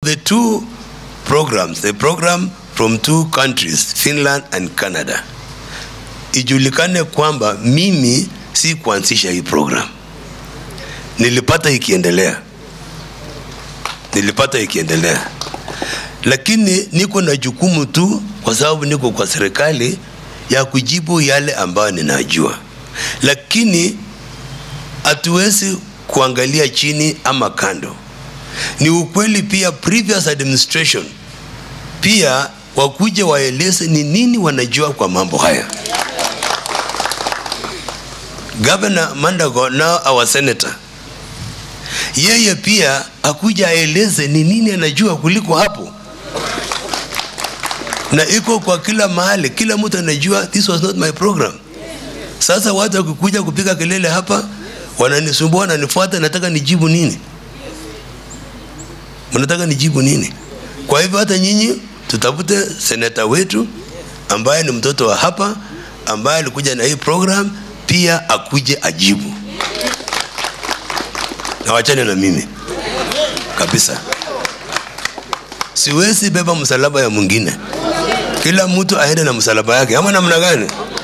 the two programs, the program from two countries, Finland and Canada, ijulikane kwamba mimi si kuanzisha hii program, nilipata ikiendelea, nilipata ikiendelea, lakini niko na jukumu tu, kwa sababu niko kwa serikali ya kujibu yale ambayo ninajua, lakini hatuwezi kuangalia chini ama kando. Ni ukweli pia, previous administration pia wakuje waeleze ni nini wanajua kwa mambo haya. Governor Mandago, now our senator, yeye pia akuja aeleze ni nini anajua kuliko hapo, na iko kwa kila mahali, kila mtu anajua this was not my program. Sasa watu wakikuja kupiga kelele hapa, wananisumbua, wananifuata, nataka nijibu nini? Mnataka nijibu nini? Kwa hivyo hata nyinyi tutafute seneta wetu ambaye ni mtoto wa hapa, ambaye alikuja na hii program, pia akuje ajibu, na wachane na mimi kabisa. Siwezi beba msalaba ya mwingine, kila mtu aende na msalaba yake, ama namna gani?